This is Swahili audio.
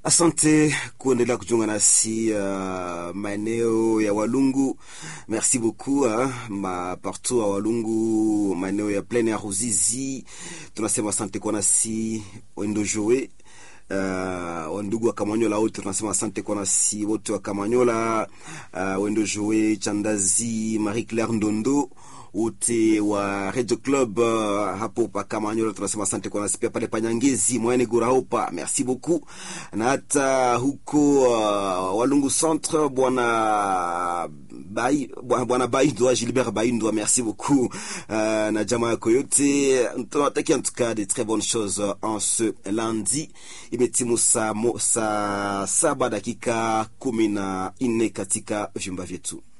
Asante kuendelea kujiunga nasi uh, maeneo ya Walungu. Merci beaucoup uh, ma partout a Walungu, maeneo ya Plaine ya Ruzizi, tunasema asante kwa nasi wendo joe uh, wandugu wa Kamanyola wote tunasema asante kwa nasi wote wa Kamanyola, uh, wendo joe Chandazi, Marie Claire Ndondo wote wa Radio Club uh, hapo pa Kamanyola tunasema asante kwa nasi pia pale Panyangezi Mwane Guraopa, merci beaucoup, na hata huko uh, Walungu Centre bwana Bai bwana Baindwa Gilbert Baindwa, merci beaucoup uh, na jamaa yako yote, tunawatakia en tout cas de très bonnes choses en ce lundi. Imetimu saa, saa saba dakika kumi na nne katika vyumba vyetu.